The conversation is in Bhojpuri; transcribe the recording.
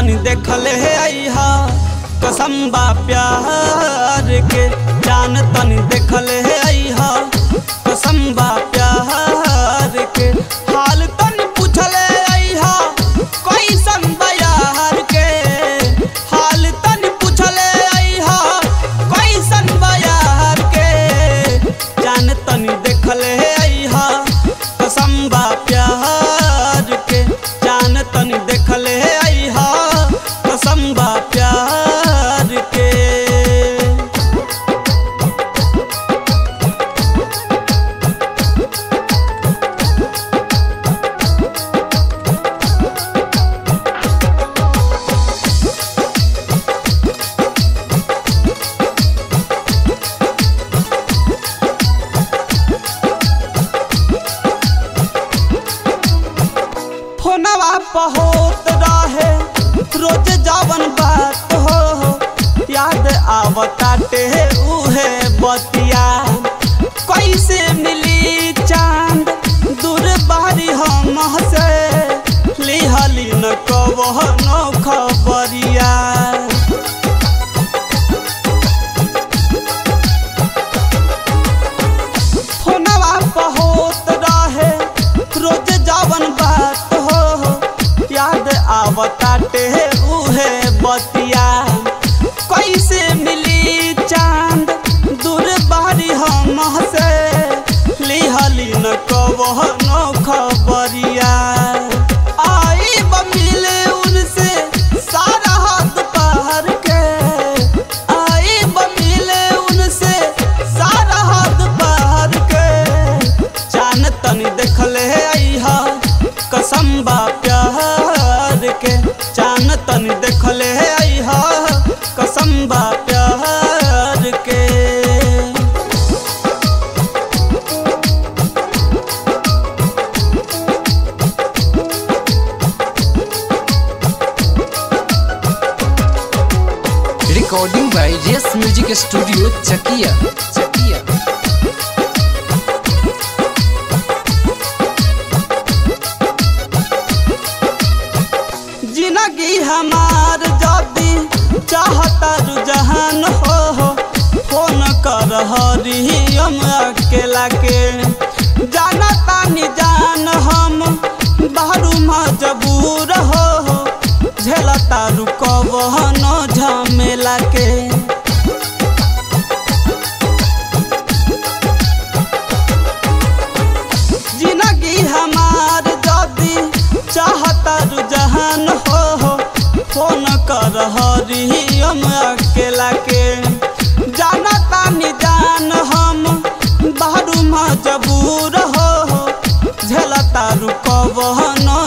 तनी देखले अइहा कसम बा प्यार के जान तनी देखले अइहा कसम बा प्यार के हाल तनी पूछले अइहा कैसन बा यार के हाल तनी पूछले अइहा कैसन बा यार के जान तनी देखले अइहा कसम बा प्यार के जान तनी देखले अइहा कसम बा प्यार के फोनवा पहोत रहे रोज जावन बात हो याद आवताटे उहे बतिया कैसे मिली चांद दूर बारी हम से लिहली न कवनो खबरिया फोनवा पहोत रहे रोज जावन बात हो याद आवताटे उहे बतिया कैसे मिली चांद दूर बारी हम से लिहली न कवनो खबरिया आई ब मिले उनसे सारा हाथ पार के आई ब मिले उनसे सारा हाथ पार के जान तनी देखले अइहा कसम बा प्यार के जान तनी देखले अइहा कसम बा प्यार के Recording by Yes Music Studio, Chakia. Chakia. जिंदगी हमार जदी चाहता रुझान हो फोन कर हरियम अकेला के जाना तानी जान हम बाहरू मजबूर हो झेलता रुकवनो झमेला के जिंदगी हमार जदी चाहता रुझान हो फोन कर हरियम अकेला के जाना तानी जान हम बाहरू मजबूर हो झेलता रुकवनो